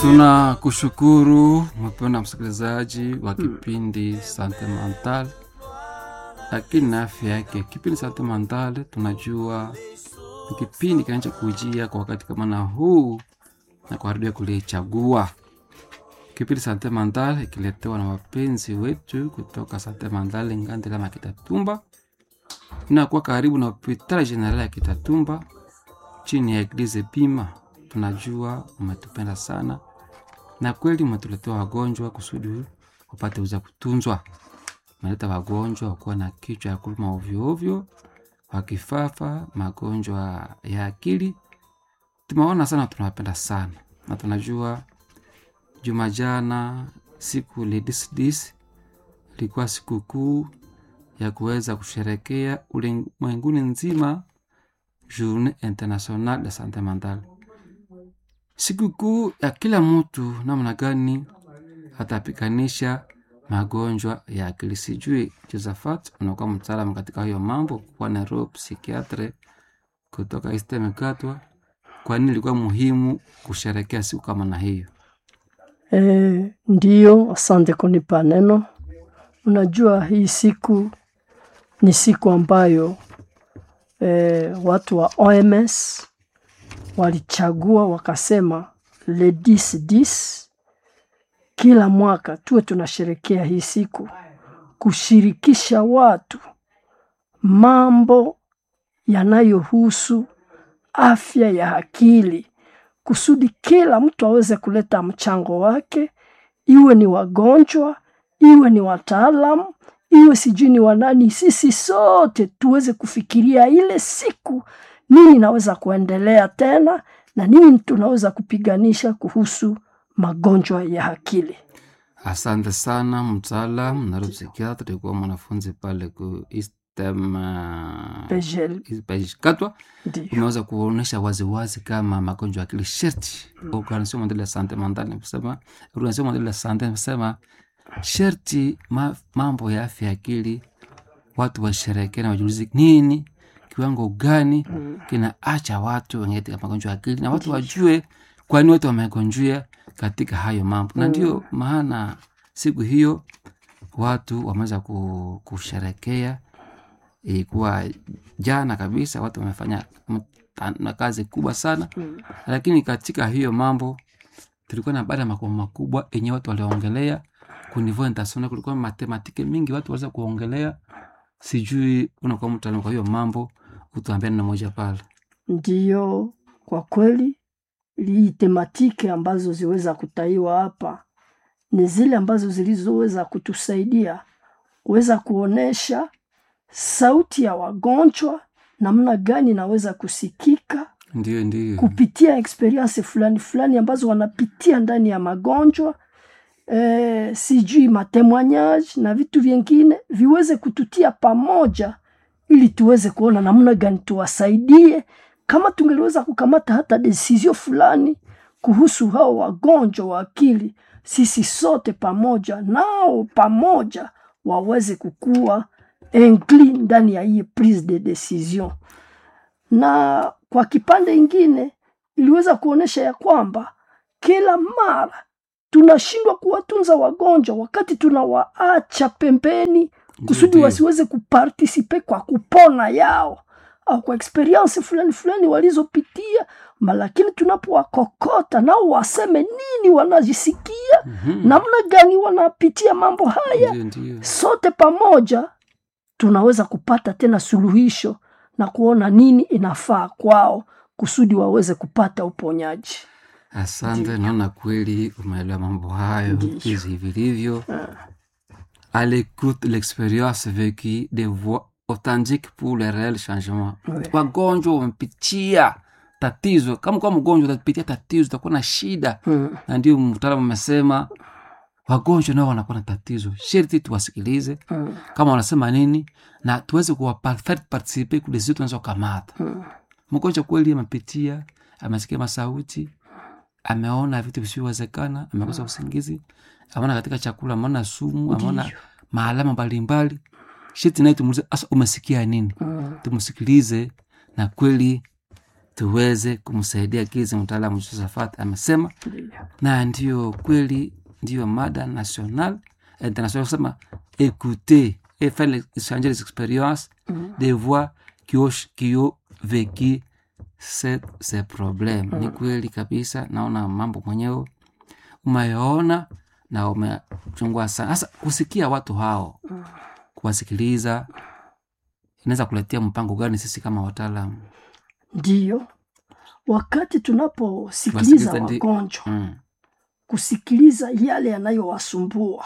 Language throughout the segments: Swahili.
Tunakushukuru mpendwa msikilizaji wa kipindi Sante Mental, lakini na afya yake. Kipindi Sante Mental tunajua ni kipindi kinachokujia kwa wakati kama na huu na kwa redio kulichagua. Kipindi Sante Mental ikiletewa na wapenzi wetu kutoka Sante Mental Ngandela na Kitatumba, inakuwa karibu na hospitali generali ya Kitatumba chini ya Eglise Pima. Tunajua umetupenda sana na kweli umetuletea wagonjwa kusudi wapate uza kutunzwa. Umeleta wagonjwa wakuwa na kichwa ya kuluma ovyo ovyo, wakifafa, magonjwa ya akili. Tumeona sana, tunawapenda sana na tunajua juma jana siku lidisdis ilikuwa sikukuu ya kuweza kusherekea ulimwenguni nzima Journée Internationale de Sante Mentale sikukuu ya kila mtu namna gani atapikanisha magonjwa ya akili. Sijui Josephat, unakuwa mtaalamu katika hiyo mambo, kuwa nero psikiatre kutoka Istemekatwa. Kwa nini ilikuwa muhimu kusherekea siku kama na hiyo? E, ndiyo, asante kunipa neno. Unajua hii siku ni siku ambayo e, watu wa OMS walichagua wakasema le 10 10 kila mwaka tuwe tunasherekea hii siku kushirikisha watu mambo yanayohusu afya ya akili kusudi kila mtu aweze kuleta mchango wake, iwe ni wagonjwa, iwe ni wataalamu, iwe sijui ni wanani, sisi sote tuweze kufikiria ile siku nini naweza kuendelea tena na nini tunaweza kupiganisha kuhusu magonjwa ya akili. Asante sana mtaalam naro psikiatre, tulikuwa mwanafunzi pale ku Istem Pejel, Katwa. ndio Umeweza kuonyesha waziwazi kama magonjwa ya akili sherti Organisation Mondiale ya Sante Mentale imesema, Organisation Mondiale ya Sante imesema sherti ma, mambo ya afya ya akili watu washerekee na wajulizi nini kiwango gani kinaacha watu wenye katika magonjwa ya akili na watu wajue kwani watu wamegonjwa katika hayo mambo, na ndio maana siku hiyo watu wameweza ku- kusherekea. Ilikuwa jana kabisa, watu wamefanya mta- na kazi kubwa sana, lakini katika hiyo mambo tulikuwa na baada ya makubwa makubwa yenye watu waliongelea kunivo international, kulikuwa matematike mingi watu waweza kuongelea. Sijui unakuwa mtaalamu kwa hiyo mambo, utuambia neno moja pale. Ndiyo, kwa kweli hii tematiki ambazo ziweza kutaiwa hapa ni zile ambazo zilizoweza kutusaidia kuweza kuonesha sauti ya wagonjwa namna gani inaweza kusikika Ndio, ndio, kupitia experience fulani fulani ambazo wanapitia ndani ya magonjwa eh, sijui matemoignage na vitu vingine viweze kututia pamoja ili tuweze kuona namna gani tuwasaidie, kama tungeliweza kukamata hata desizio fulani kuhusu hao wagonjwa wa akili, sisi sote pamoja nao pamoja waweze kukua inclus ndani ya hii prise de decision na kwa kipande ingine iliweza kuonyesha ya kwamba kila mara tunashindwa kuwatunza wagonjwa wakati tunawaacha pembeni kusudi ndio. wasiweze kupartisipe kwa kupona yao au kwa experience fulani fulani walizopitia, ma lakini tunapowakokota nao waseme nini wanajisikia, Mhm. namna gani wanapitia mambo haya, Ndio, ndio. sote pamoja tunaweza kupata tena suluhisho na kuona nini inafaa kwao kusudi waweze kupata uponyaji. Asante, naona kweli umeelewa mambo hayo Ndiyo. hizi vilivyo. À l'écoute l'expérience vécue des voix authentiques pour le réel changement. Ouais. Wagonjwa wamepitia tatizo, kama kwa mgonjwa utapitia tatizo, utakuwa na shida, Mm. na ndio mtaalamu amesema wagonjwa nao wanakuwa na tatizo, sherti tuwasikilize Mm. kama wanasema nini, na tuweze kuwapartisipe kule zetu tunaweza kukamata Mm. mgonjwa kweli amepitia, amesikia masauti, ameona vitu visivyowezekana, amekosa usingizi, ameona katika chakula, ameona sumu, ameona Ndiyo. maalama mbalimbali. Sheti naye tumuulize, asa umesikia nini? Mm. Tumsikilize na kweli tuweze kumsaidia gizi mtaalamu Josephat amesema, Ndiyo. na ndio kweli, ndio mada national international kusema écouter et faire les- échanger les expériences des voix qui ont, qui ont vécu ce- ces problèmes. Ni kweli kabisa, naona mambo mwenyewe umeona na umechungua sana. Sasa kusikia watu hao, kuwasikiliza inaweza kuletea mpango gani sisi kama wataalamu? Ndiyo, wakati tunaposikiliza Wasikiliza ndi- wagonjwa Mm. kusikiliza yale yanayowasumbua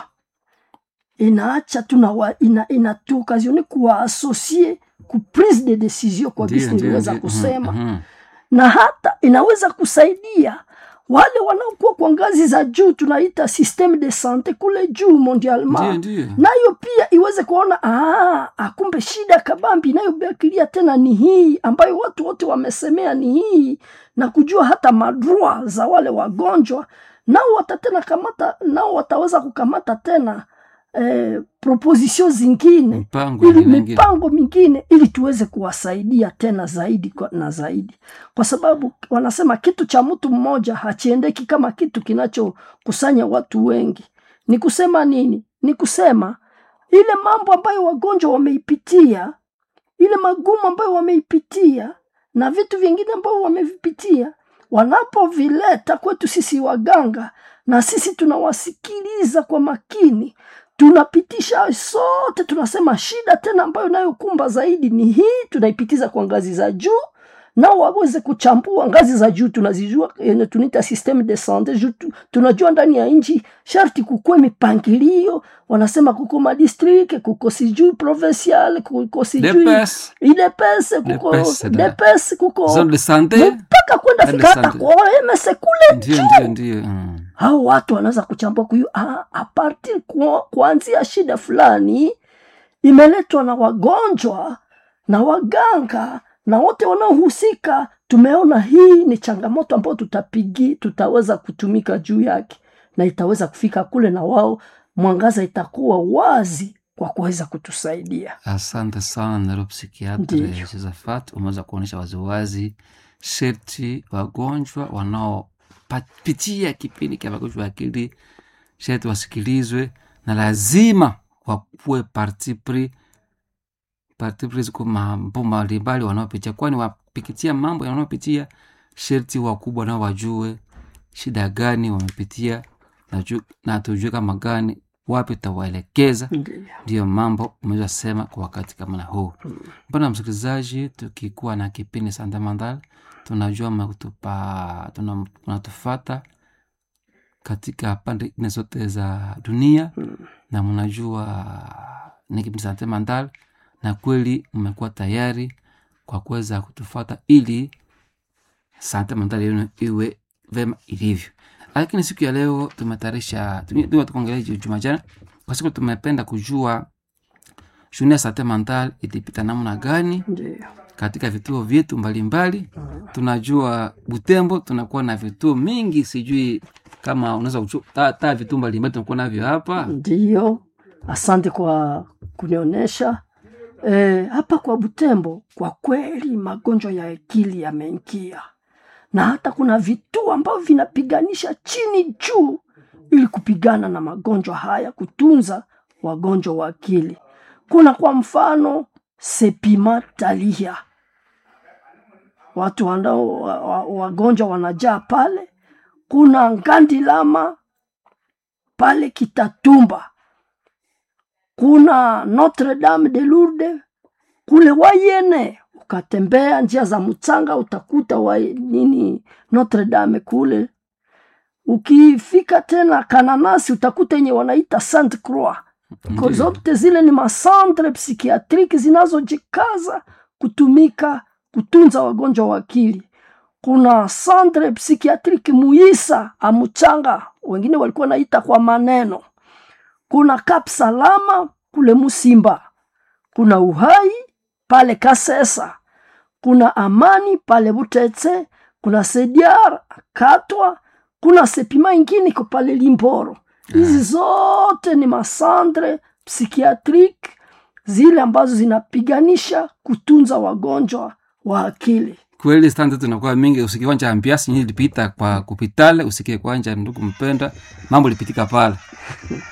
inaacha tuna ina, inatuokazione kuwaasosie ku prise de decision kwa Ndiyo, visi ndiyo, niliweza ndiyo. kusema Mhm, mhm. na hata inaweza kusaidia wale wanaokuwa kwa ngazi za juu tunaita systeme de sante kule juu Ndiyo, mondialement ndiyo. nayo pia iweze kuona "Ah, akumbe shida kabambi inayobakilia tena ni hii ambayo watu wote wamesemea ni hii na kujua hata madrua za wale wagonjwa nao watatena kamata nao wataweza kukamata tena eh, proposition zingine Mpango ili ingine ingine. mipango mingine ili tuweze kuwasaidia tena zaidi kwa- na zaidi kwa sababu wanasema kitu cha mtu mmoja hachiendeki kama kitu kinachokusanya watu wengi ni kusema nini ni kusema ile mambo ambayo wagonjwa wameipitia ile magumu ambayo wameipitia na vitu vingine ambavyo wamevipitia wanapovileta kwetu sisi waganga na sisi tunawasikiliza kwa makini tunapitisha sote tunasema shida tena ambayo inayokumba zaidi ni hii tunaipitiza kwa ngazi za juu nao waweze kuchambua ngazi za juu tunazijua yenye tunaita systeme de sante juu tu- tunajua ndani ya nchi sharti kukue mipangilio wanasema kuko madistrict kuko sijui provincial kuko sijui DPS, idepese kuko DPS, da. depes kuko zone de sante. mpaka kwenda Zone fika de hata sante. kwa ms kule Ndio, ndio, ndio. Mm. hao watu wanaweza kuchambua kuyu ah, apartir kuanzia shida fulani imeletwa na wagonjwa na waganga na wote wanaohusika tumeona hii ni changamoto ambayo tutapigi tutaweza kutumika juu yake na itaweza kufika kule na wao mwangaza itakuwa wazi kwa kuweza kutusaidia Asante sana neuropsikiatre Ndiyo. Josephat, umeweza kuonyesha waziwazi sherti wagonjwa wanaopitia kipindi cha magonjwa ya akili sherti wasikilizwe na lazima wakuwe parti pris parti pris kwa mambo mbalimbali wanaopitia, kwani wapikitia mambo wanaopitia, sherti wakubwa nao wajue shida gani wamepitia na, ju- na tujue kama gani wapi tawaelekeza Ndiyo. ndiyo mambo umeweza sema kwa wakati kama na huu mbona msikilizaji tukikuwa na kipindi sandamandal tunajua mnatupa- tuna- mnatufata katika pande nne zote za dunia na mnajua ni kipindi sandamandal na kweli mmekuwa tayari kwa kuweza kutufata ili sante mandhari yenu iwe vema ilivyo lakini siku ya leo tumetayarisha tume- tukuongelea ju- juma jana kwa siku tumependa kujua shughuli ya sante mental ilipita namna gani Ndiyo. katika vituo vyetu mbalimbali tunajua butembo tunakuwa na vituo mingi sijui kama unaweza kuchu- ta, ta vituo mbalimbali tunakuwa navyo hapa Ndiyo, asante kwa kunionyesha e, hapa kwa Butembo. Kwa kweli magonjwa ya akili yameingia, na hata kuna vituo ambavyo vinapiganisha chini juu ili kupigana na magonjwa haya, kutunza wagonjwa wa akili. Kuna kwa mfano Sepima Talia, watu wanao wa- wa- wagonjwa wanajaa pale. Kuna Ngandilama pale Kitatumba, kuna Notre Dame de Lourdes kule Wayene. Ukatembea njia za mchanga utakuta wa nini Notre Dame kule. Ukifika tena Kananasi utakuta yenye wanaita Sainte Croix. Kwa Ndiyo. zote zile ni masantre psikiatriki zinazojikaza kutumika kutunza wagonjwa wa akili. Kuna santre psikiatriki Muisa Amuchanga, wengine walikuwa naita kwa maneno. Kuna Kap Salama kule Musimba, kuna Uhai pale Kasesa, kuna Amani pale Butetse, kuna Sediar Katwa, kuna Sepima ingine iko pale Limboro. Hizi zote ni masandre psikiatriki zile ambazo zinapiganisha kutunza wagonjwa wa akili. kweli stand zetu inakuwa mingi usikie kwanja ambiasi nyinyi ilipita kwa kupitale usikie kwanja ndugu mpenda mambo lipitika pale